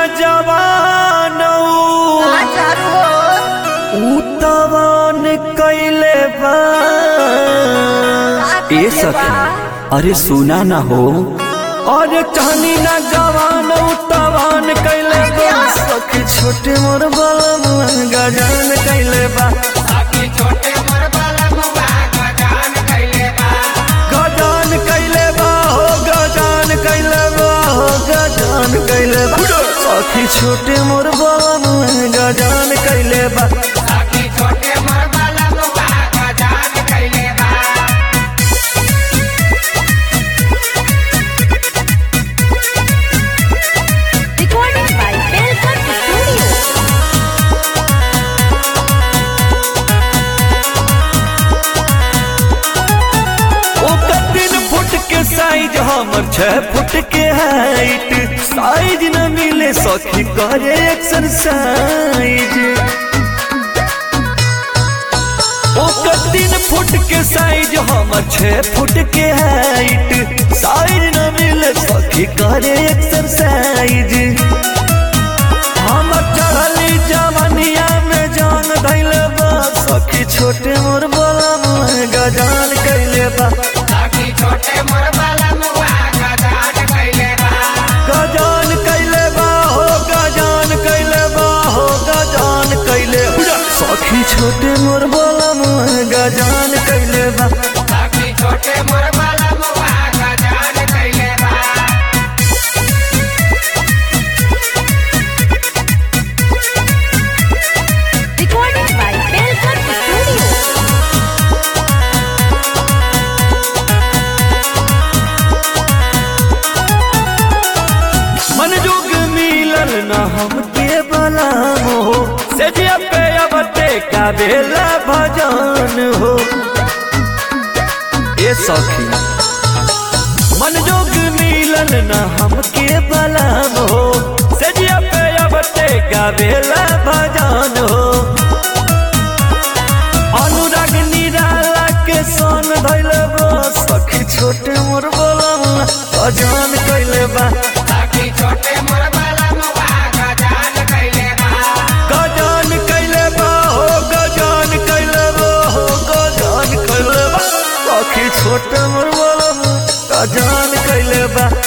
जवान उतवान कैले बा ए सखी अरे सुना ना हो अरे कहनी ना जवान उतवान कैले बा सखी छोटे मोर बलम गजान कैले बा गजान कैले बा हो गजान कैले बा हो गजान कैले बा सखी छोटे मोर बलम गजान कैले बा Recorded by Belfort Studio. ओकर तीन फुट के साइज हमर छह फुट के हाइट साइज न मिले सखी करे एक्सरसाइज ओकर तीन फुट के साइज हमर छह फुट के हाइट साइज न मिले सखी करे एक्सरसाइज हमर चढ़ली जवनिया में जान धैले बा सखी छोटे मोर बलम गजान कैले बा गजान कैले बा हो गजान कैले बा हो गजान कैले बा। सखी छोटे मोर बलम गजान कैले बा Recorded by Belfort Studio. मन जोग मिलल न हमके बलाम हो सेजिया पे अबते का बेला भजन हो ए सखी मन जोग मिलल न हमके बलाम हो सेजिया पे अबते का बेला भजन हो अनुराग निराला के सन धैल बा सखी छोटे मोर बलम अजान कैले बा गजान कैले बा हो गजान कैले बा हो गजान कैले बा सखी छोटे मोर बलम गजान कैले बा